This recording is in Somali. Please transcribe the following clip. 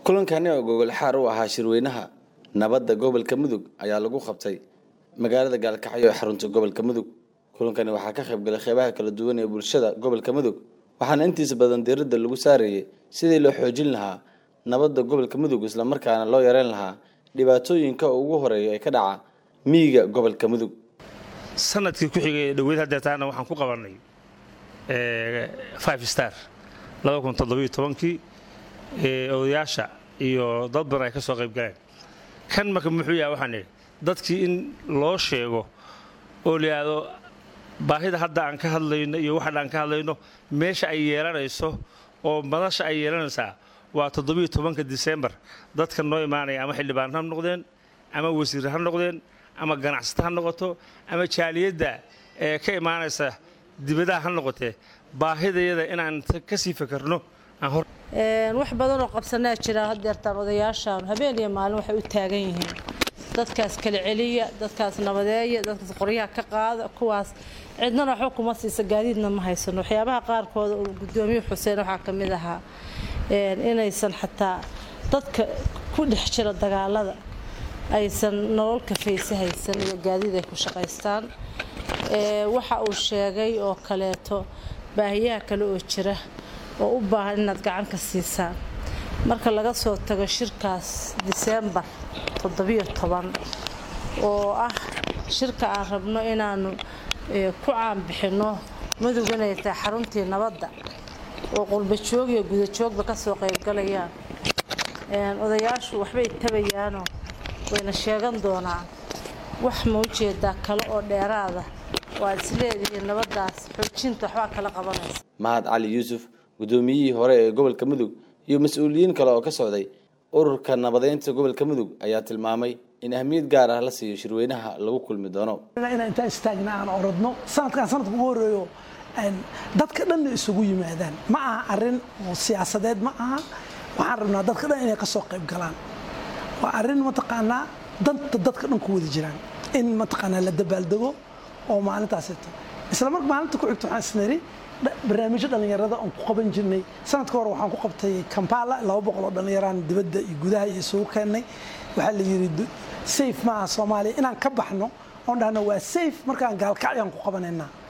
kulankani oo gogol xaar u ahaa shirweynaha nabadda gobolka mudug ayaa lagu qabtay magaalada gaalkacyo ee xarunta gobolka mudug kulankani waxaa ka qaybgalay qeybaha kala duwan ee bulshada gobolka mudug waxaana intiisa badan diiradda lagu saarayay sidii loo xoojin lahaa nabadda gobolka mudug islamarkaana loo yareyn lahaa dhibaatooyinka ugu horeeya ee ka dhaca miyiga gobolka mudug sanadkii ku xigay ee dhoweyd hadeetaana waxaan ku qabannay five star kii odayaasha iyo dad badan ay ka soo qayb galeen kan marka muxuu yahay waxaan idhi dadkii in loo sheego oo la yidhaahdo baahida hadda aan ka hadlayno iyo waxan aan ka hadlayno meesha ay yeelanayso oo madasha ay yeelanaysaa waa toddobiyo tobanka disembar dadka noo imaanaya ama xildhibaan ha noqdeen ama wasiir ha noqdeen ama ganacsata ha noqoto ama jaaliyadda ee ka imaanaysa dibadaha ha noqotee baahidayada inaan ka sii fakarno wax badanoo qabsanaa jira hadeertaan odayaashaan habeen iyo maalin waxay u taagan yihiin dadkaas kala celiya dadkaas nabadeeya dadkaas qoryaha ka qaada kuwaas cidnana waxba kuma siisa gaadiidna ma haysano waxyaabaha qaarkooda uu gudoomiye xuseen waxaa ka mid ahaa inaysan xataa dadka ku dhex jira dagaalada aysan nolol kafayse haysan iyo gaadiid ay ku shaqaystaan waxa uu sheegay oo kaleeto baahiyaha kale oo jira oo u baahan inaad gacan ka siisaan marka laga soo tago shirkaas diseembar oo ah shirka aan rabno inaanu ku caanbixinno mudug inay tahay xaruntii nabadda oo qurbajoog iyo gudajoogba ka soo qaybgalayaan odayaashu waxbay tabayaanoo wayna sheegan doonaan wax ma ujeedaa kale oo dheeraada waad isleedihiin nabaddaas xoojinta waxbaa kala qabanaysa mahad cali yuusuf guddoomiyihii hore ee gobolka mudug iyo mas-uuliyiin kale oo ka socday ururka nabadeynta gobolka mudug ayaa tilmaamay in ahmiyad gaar ah la siiyo shirweynaha lagu kulmi doono inaan intaan istaagna aan orodno sanadkan sanadka ugu horeeyo dadka dhanna isugu yimaadaan ma aha arin oo siyaasadeed ma aha waxaan rabnaa dadka dhan inay ka soo qayb galaan waa arrin mataqaanaa danta dadka dhan ku wada jiraan in mataqaanaa la dabaaldego oo maalintaasito isla marka maalinta ku xigto waxaan isniri barnaamijyo dhallinyarada aan ku qaban jirnay sanadka hore waxaan ku qabtay kampala laba boqol oo dhallinyaraan dibadda iyo gudaha iyo isugu keennay waxaa la yidhi safe maaha soomaaliya inaan ka baxno oon dhahno waa safe markaan gaalkacyaan ku qabanaynaa